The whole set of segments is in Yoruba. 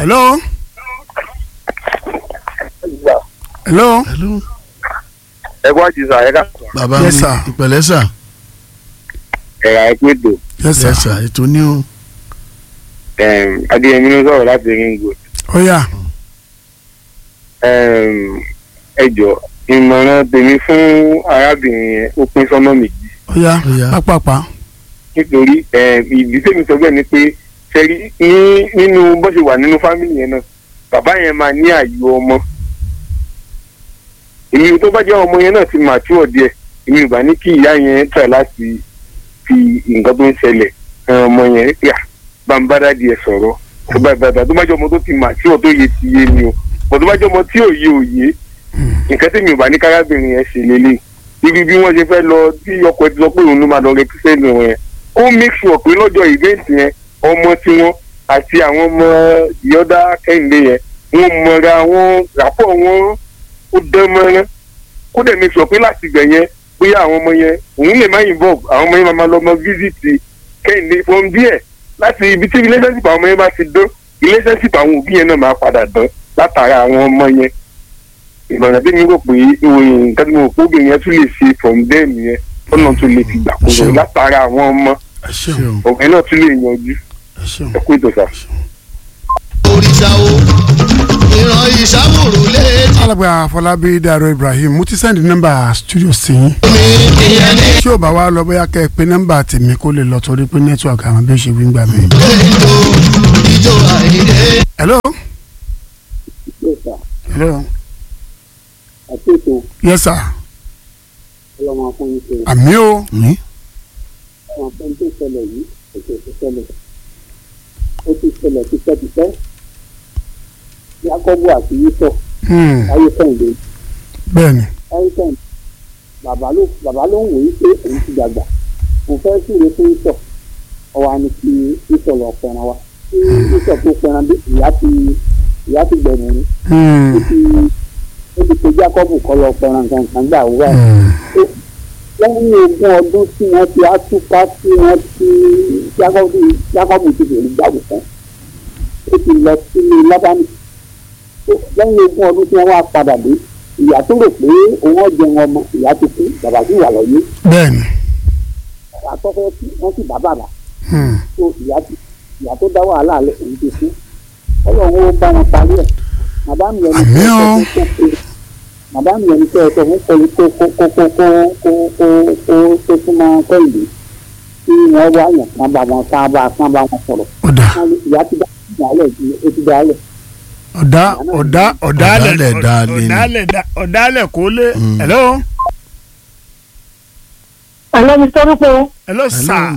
hello hello hello ẹ kọ́ àjùsà ẹ̀ka bàbá mi Yes, sir. ìpẹ̀lẹ́ sà ẹ̀yà ẹ̀pẹ́tò yes yes sir sà ètò ní o adéyẹmí ló sọ̀rọ̀ láti ringo ó yá ẹjọ́ ìmọ̀ràn tèmi fún arábìnrin yẹn ó pín sọ́nà méjì ó yá Ó yá. pápápá nítorí ìdí tèmi sọ bẹ́ẹ̀ ni pé ṣẹ́rí ní nínú bó ṣe wà nínú fámìlì yẹn náà bàbá yẹn máa ní àyò ọmọ èmi tó bá jẹ́ ọmọ yẹn náà ti mature díẹ̀ èmi ò bá ní kí ìyá yẹn try láti fi nǹkan tó ń ṣẹlẹ̀ hàn ọmọ yẹn yà bambara díẹ̀ sọ̀rọ̀ tó bá bàbá tó bá jẹ́ ọmọ tó ti mature tó yẹ ti yé ni o bọ̀ tó bá jẹ́ ọmọ tí ò yé ò yé nǹkan tèmi ò bá ní kárábìnrin yẹn ṣe lélẹ̀ ibi bí wọ́n ṣe fẹ́ lọ tí ọkọ ẹ ti sọ pé òun ló máa lọ represent wọn yẹn ó make sure pé lọ́jọ́ event yẹn ọmọ tiwọn àti àwọn ọmọ ìyọ́dá kẹ́hìndé yẹn wọ́n mọra wọn ràpọ̀ wọn ó dán mọ́rán kó dẹ̀ make sure pé láti ibẹ̀ yẹn bóyá àwọn ọmọ yẹn òun lè má involve àwọn ọmọ yẹn máa lọ mọ visit kẹ́hìndé from there láti ibi tí relationship àwọn ọmọ yẹn bá ti dán relationship àwọn òbí yẹn náà máa padà dán látara àwọn ọmọ yẹn ìmọ̀ràn tí mi rò pé ìròyìn nǹkan tí mo rò pé obìnrin yẹn tún lè ṣe from them yẹn ọ̀nà tún lè fi gbàkóso Ṣeun. látara àwọn ọmọ ẹ ṣeun ọ̀gbìn náà tún lè yanjú ẹ ṣeun ẹ kú ètò sá. òrìṣà o ìran ìṣàwòrò létí alàgbà àfọlábí dàrọ ibrahim mo ti sẹ́ndì nọ́mbà studio sí yín mi ìyẹn ní tí ò bá wá lọ bóyá kẹ́ ẹ pé nọ́mbà tèmi kó lè lọ torí pé nẹ́tíwọ̀kì àwọn bí ó ṣe wí ń gbà mí. ètò ìjọ àìdè. hello hello àtúntò yes sir ọlọ́mọ fún yín ṣe àmì o ní àwọn afẹ́n tó ṣẹlẹ̀ yìí ètò tó ṣẹlẹ̀ ó ti ṣẹlẹ̀ tipẹ́tipẹ́ Jákọ́bù àti Yísọ̀ Hmm, ayé kẹ́hìndé bẹ́ẹ̀ni ayé kẹ́hìndé bàbá ló bàbá ló ń wòye pé òun ti dàgbà mo fẹ́ súre fún Yísọ̀ ọwọ́ á ní kí Yísọ̀ lọ pẹran wa kí Yísọ̀ tó pẹran dé ìyá ti ìyá ti gbẹ̀mí ni Hmm, ó ti ó ti pe Jákọ́bù kọ́ lọ pẹran nǹkan kan gbà wúrà yìí. hmm, lẹ́yìn ogún ọdún tí wọ́n ti àtúpá tí wọ́n ti jákọ́bù jákọ́bù ti bèrè gbàgbọ́ fún ó ti lọ sílé lábánì lẹ́yìn ogún ọdún tí wọ́n wá padà dé ìyá tó rò pé òun ọ̀jẹ̀ ọmọ ìyá ti kú bàbá sì wà lọ́yé bẹ́ẹ̀ni bàbá tó fẹ́ kú wọ́n sì bá bàbá Hmm, tó ìyá ti ìyá tó dá wàhálà lẹ̀ òun ti kú ọlọ́run ó bá wọn parí ẹ̀ màdámù yẹn ní Àmín o. kí ẹ sọ màdámù yẹn ní kí ẹ sọ fún kọ́ni kó kó kó kó kó kó kó kó tó súnmọ́ kọ́ìlì tí wọ́n wá yàn kán bá wọn kán bá kán bá wọn sọ̀rọ̀ ọ̀dà Wọ́n ní ìyá ti dá ìyálẹ̀ ó ti dá lẹ̀ ọ̀dà ọ̀dà ọ̀dàlẹ̀ Ọ̀dàlẹ̀ dálé ni. ọ̀dàlẹ̀ dá- ọ̀dàlẹ̀ kó lé Hmm. hello Àlọ́ mi sọ́dún pé hello sir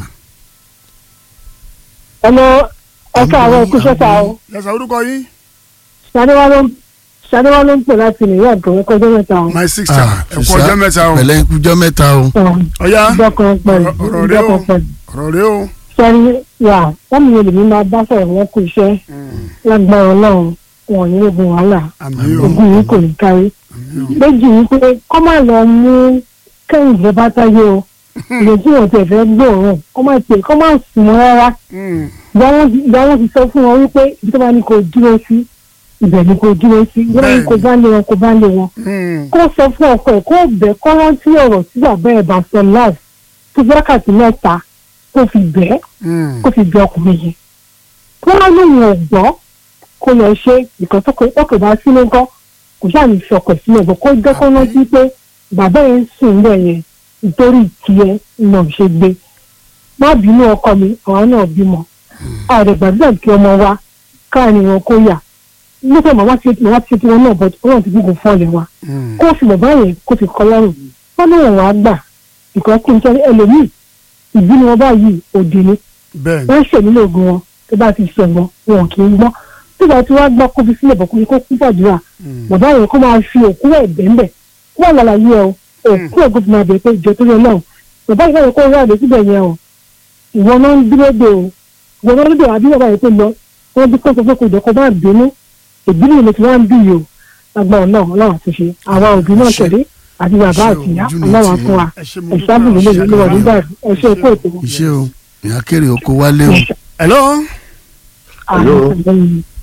ọmọ ọkọ àwọn ìkúṣẹ́ ta o. yẹsà orúkọ yín Ṣadéwá ló ń Ṣadéwá ló ń pè láti nìyá ọ̀dọ́ ẹ̀kọ́ ọjọ́ mẹ́ta o. my sister ẹ kú ọjọ́ mẹ́ta o pẹ̀lẹ́ ikújọ́ mẹ́ta o ọ̀yá Ìjọ kan pẹ̀lú ọ̀rọ̀ rẹ ìjọ o kan pẹ̀lú. ọ̀rọ̀ rẹ o Sẹ́ni wà wọ́n mi lè mi máa bá sọ̀rọ̀ wọn kú iṣẹ́ lágbára Ọlọ́run wọn ò ní ogun wàhálà àmì o ogun yìí kò ní kárí. Méjì yìí pé kọ́ máa lọ mú kẹ́hìndé bá táyé o. Ìrètí wọn tẹ̀ fẹ́ gbòòrùn kọ́ máa pè kọ́ máa sùn mọ́ rárá. Hmm, ìgbà wọn ti sọ fún wọn wípé ibi tó bá ní kó dúró sí ibẹ̀ ni kó dúró sí ìgbà wọn ní kó bá lé wọn kó bá lé wọn. hmm, kó sọ fún ọkọ ẹ̀ kó bẹ̀ kó rántí ọ̀rọ̀ tí bàbá ẹ̀ bá sọ láàbù tó fi wákàtí mẹ́ta kó fi bẹ̀ hmm, kó fi bẹ̀ ọkùnrin yẹn. kó wá lóun ò gbọ́ kó lọ ṣe ìkan tó kò bá sí nǹkan kò sáà ní fi ọkọ̀ sílẹ̀ bọ̀ kó jẹ́ kó rántí pé bàbá yẹn ń sùn bẹ́ẹ̀ yẹn nítorí tiẹ̀ náà ṣe gbé má bínú ọkọ mi àwọn náà bímọ ààrẹ gbàdúrà kí ọmọ wa káàní wọn kó yà nígbà màmá ti màmá ti ṣe tiwọn náà bọ ọlọ́run ti gbógun fún ọlẹ wa hmm, kó o sì bàbá yẹn kó o sì kọ lọ́rùn wọn náà wọn á gbà ìkọ́ kí n sọ ẹlòmíì ìbínú wọn báyìí òdì ni bẹ́ẹ̀ni wọ́n ṣe nílò ogun wọn tó bá ti ṣẹ̀gbọ́n wọn kì í gbọ́ nígbà tí wọ́n gbọ́ kó fi sílẹ̀ bọ̀ kó kó kú gbàdúrà Hmm, bàbá yẹn kó máa fi òkú ẹ̀ bẹ́ẹ̀ wọ́n lálàyé ẹ o òkú ẹ̀ gbọ́dọ̀ máa bẹ̀ pé ìjọ tó yẹ náà bàbá yẹn kó rà lé síbẹ̀ yẹn o ìwọ náà ń dúró de o ìwọ náà ń dúró àbí bàbá yẹn tó lọ wọ́n bí kóso pé kò jẹ́ kó bá bínú ìbínú mi ti wá ń bí yìí o agbára náà ọlọ́run àti ṣe àwa òbí náà Ṣe- tẹ̀lé àti bàbá ṣe àti ìyá ojú mi ọlọ́run ti- fún wa ẹ ṣé mo dúpẹ́ ẹ̀ṣáàbù o, ló ṣe lè lọ́wọ́ nígbà ẹ̀ṣẹ̀ ikú ètò iṣẹ́ o ìyá kéré oko wálé o hello àwọn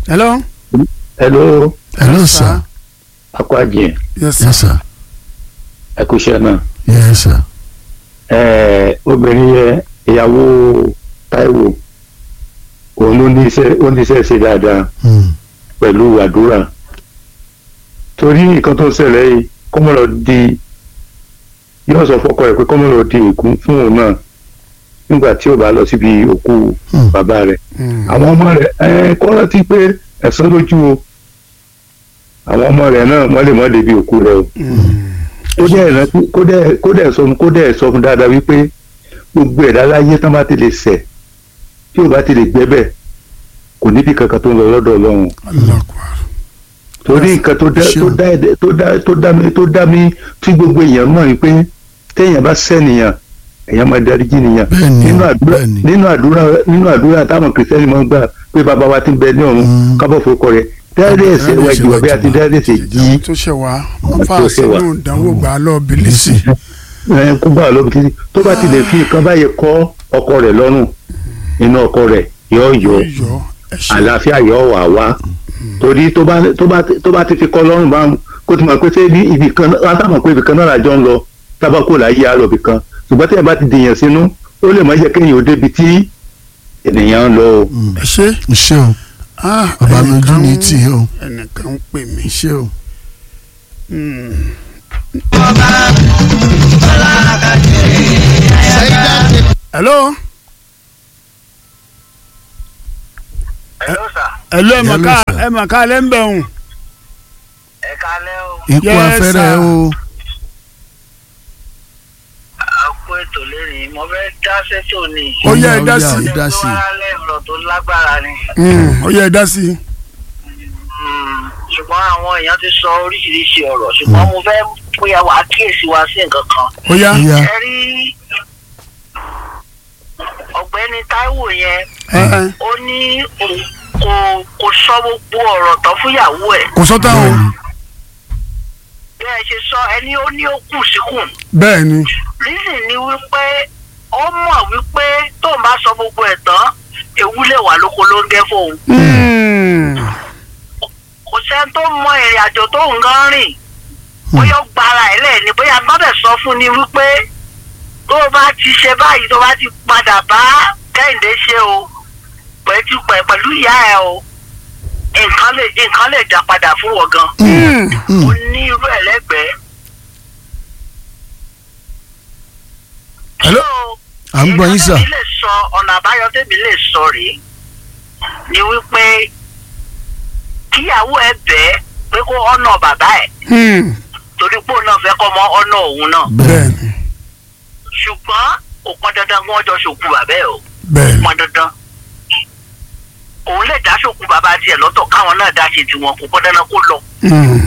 hello. hello hello sir akwajiyan yes sir. yes sir ẹ kú iṣẹ́ náà yes sir ẹẹ obìnrin yẹn ìyàwó Táíwò òun ló ní iṣẹ́ ó ní iṣẹ́ ṣe dáadáa Hmm. pẹ̀lú àdúrà torí nǹkan tó ń ṣẹlẹ̀ yìí kọ́mọ lọ di yóò sọ fọ́kọ ẹ̀ pé kọ́mọ lọ di ìkún fún òun náà nígbà tí ó bá lọ síbi òkú Hmm. bàbá rẹ̀ Mm. àwọn ọmọ rẹ̀ ẹ kọ́ rántí pé ẹ̀sán lójú o àwọn ọmọ rẹ̀ náà wọ́n lè mọ́ débi òkú rẹ̀ o kó dẹ̀ rántí kó dẹ̀ kó dẹ̀ sọ fún kó dẹ̀ sọ fún dáadáa wípé gbogbo ẹ̀dá láyé tán bá ti lè ṣẹ̀ tí ò bá ti lè gbẹ́bẹ̀ kò níbi kankan tó ń lọ lọ́dọ̀ Ọlọ́run Allah akbar. torí nǹkan tó dá Ṣé tó o? dá ẹ̀dẹ̀- tó dá tó dá mi tó dá mi tí gbogbo èèyàn mọ̀ wípé téèyàn bá sẹ́niyàn èèyàn máa dáríjì nìyàn Bẹ́ẹ̀ni, nínú àdúrà bẹ́ẹ̀ni. nínú àdúrà nínú àdúrà táwọn kìrìsìtẹ́nì máa ń gbà pé bàbá wa ti ń bẹ ní ọ̀run Mm. kábọ̀ forúkọ rẹ̀ dárí ẹ̀ṣẹ̀ wa jù wá bí a ti dárí ẹ̀ṣẹ̀ yìí tó ṣe wá wọn fà tó ṣe wá. sínú ìdánwò gbà á lọ bìlísì. ẹ kó bá a lọ títí tó bá ti lè fi nǹkan báyìí kọ́ ọkọ rẹ̀ lọ́rùn inú ọkọ rẹ̀ yóò yọ yọ ẹ ṣe àlàáfíà yóò wà wá torí tó bá tó bá tó bá ti fi kọ́ lọ́rùn bá kó ti mọ̀ pé ṣé ibi ibì kan náà látàmọ̀ pé ibì kan náà làjọ ń lọ tábà kó láyé á lọ ibì kan ṣùgbọ́n tí ẹ bá ti dìyàn sínú ó lè má jẹ́ kéèyàn ó débi tí ènìyàn ń lọ o. ẹ ṣe. ṣé o Ah, bàbá mi ojú ẹnìkan ní ń- tì í o ẹnìkan ń pè mí. ṣé o Mm. hello. hello sir hello ẹ mà Hello, ká sir. ẹ mà ká lẹ́ ń bẹ̀ hùn. ẹ kálẹ́ o ikú Yes, afẹ́rẹ́ sir. o àpò ètò lẹ́rìn mo fẹ́ dá sẹ́tò ni ó yẹ ẹ dá Ó yá, sí ó dá sí i. wàhálà ọ̀rọ̀ tó lágbára ni Mm, ó yẹ ẹ dá sí i. Mm, ṣùgbọ́n àwọn èèyàn ti sọ oríṣiríṣi ọ̀rọ̀ ṣùgbọ́n mo fẹ́ bóyá wàá kíyèsí wa sí nǹkan kan ó yá. ó yá ẹ rí ọ̀gbẹ́ni Táíwò yẹn ẹ ẹ ó ní òun kò kò sọ gbogbo ọ̀rọ̀ tán fúnyàwó ẹ̀ kò sọ́tà o bẹ́ẹ̀ ṣe sọ ẹni ó ní ó kù síkùn bẹ́ẹ̀ ni. reason ni wípé ó mọ̀ wípé tóun bá sọ gbogbo ẹ̀ tán ewu lè wà lóko ló ń gẹ́ fóun Mm. kò sẹ́ni tó mọ ìrìn àjò tóun gan rìn bóyá ó gbára ẹ̀ lẹ̀ ni bóyá gbọ́dọ̀ sọ fún ni wípé tó o bá ti ṣe báyìí tó o bá ti padà bá kẹ́hìndé ṣe o pẹ̀lú pẹ̀- pẹ̀lú ìyá ẹ̀ o nǹkan lè nǹkan lè dá padà fún wọn gan Mm. ó ní irú ẹ̀ lẹ́gbẹ̀ẹ́. Hello? à ń gbọ́ yín sà èyí lè sọ ọ̀nà àbáyọ tèmi lè sọ rèé ni wípé kíyàwó ẹ bẹ́ẹ̀ pé kó ọ̀nà bàbá ẹ̀ Mm. torí pé òun náà fẹ́ kọ́ mọ ọ̀nà òun náà bẹ́ẹ̀ ni ṣùgbọ́n ó pọn dandan kí wọ́n jọ ṣòkú bàbá ẹ̀ o bẹ́ẹ̀ ni. pọn dandan òun lè dá ṣòkú bàbá tiẹ̀ lọ́tọ̀ káwọn náà dá ṣe tiwọn kò pọn dandan kó lọ Mm.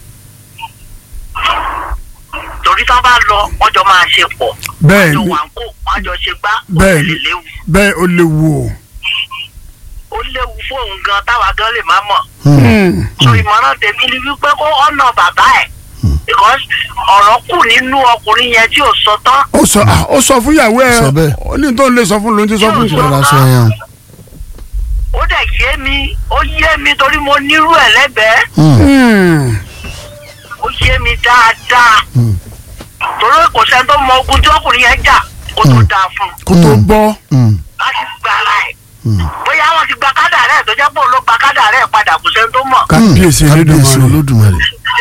torí tán bá lọ wọ́n jọ máa ṣe pọ̀ bẹ́ẹ̀ wọ́n jọ ni wà ń kó wọ́n jọ ṣe gbá ó Bẹ́ẹ̀ lè ni. léwu bẹ́ẹ̀ ó léwu o. ó léwu fóun gan táwa gan lè má mọ̀ Mm. so ìmọ̀ràn tèmi ni wípé kó ọ̀nà bàbá ẹ̀ because ọ̀rọ̀ kù nínú ọkùnrin yẹn tí ò sọ tán ó sọ ah, ó sọ fún ìyàwó ẹ Sọ bẹ́ẹ̀. ó ní tó ń lè sọ fún lóun ti sọ fún Yóò ìṣòro. ìṣòro aṣọ yẹn ó dẹ̀ yé mi ó yé mi torí mo nírú ẹ̀ lẹ́gbẹ̀ẹ́ o Mm. ó yé mi dáadáa Mm. torí kò sẹ́ni tó mọ ogun tí ọkùnrin yẹn jà kó tó dáa fún un kó tó bọ́. láti gba ara ẹ̀ bóyá wọ́n ti gba kádà rẹ̀ tó jẹ́ pé òun ló gba kádà rẹ̀ padà kò sẹ́ni tó mọ̀ kábíyèsí kábíyèsí Elédùmarè olódùmarè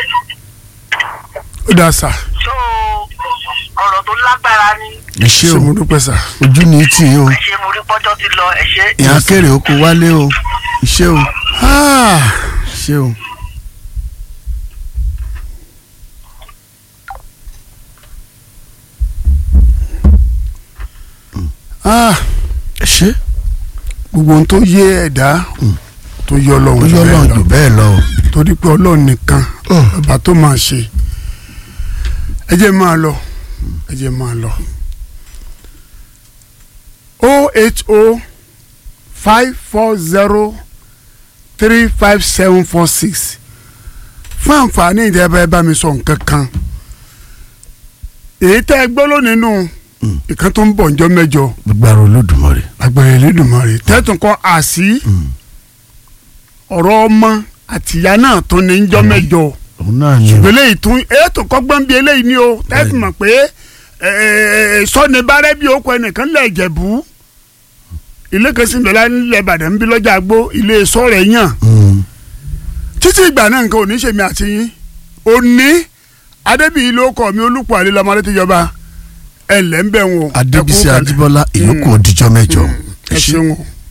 ó dáa sà so ọ̀rọ̀ tó lágbára ni ẹ ṣé ṣé o mo dúpẹ́ sà. ojú ní tì í o ẹ ṣe mo rí pọ́jọ́ ti lọ ẹ ṣe. ìyá kéré oko wálé o ṣé o Ah, ṣé o ah, ẹ ṣé gbogbo ohun tó yé ẹ̀dá tó yọ ó ọlọ́run yọ bẹ́ẹ̀ Ọlọ́run lọ. jù bẹ́ẹ̀ lọ o torí pé ọlọ́run nìkan ọba tó máa ṣe ẹ jẹ́ máa lọ ẹ jẹ́ máa lọ. o eight o five four zero three five seven four six fún àǹfààní ìjẹba ẹ bá mi sọ nǹkan kan èyí tẹ́ ẹ gbọ́ lónìí nù ìkan tó ń bọ̀ ǹjọ́ mẹ́jọ gbàrà olódùmarè agbára Elédùmarè tẹ́tùn kọ́ àsí ọ̀rọ̀ ọmọ àtìyá náà tó ní ń jọ́ mẹ́jọ òun náà ni o ṣùgbọ́n eléyìí tún ètò kọ́gbọ́n bíi eléyìí ni o tẹ́sí mọ̀ pé sọ́ni bárẹ́ bí okò ẹnìkan lẹ̀ jẹ̀bú ilé kan sì ń bẹ̀rẹ̀ nílẹ̀ Ìbàdàn ń bí lọ́jà gbó ilé sọ́ọ̀rẹ̀ yàn Mm. títí ìgbà náà nǹkan ò ní ṣèmi àti yín òní adébíyí ló kọ mi olùpọ̀ àlè lọ́mọdé tíjọba ẹ̀ lẹ́ ń bẹ̀ wọn. adébísí ẹ kú kalẹ̀. adébọlá ìyókù òdìjọ mẹ́jọ ẹ ṣeun o.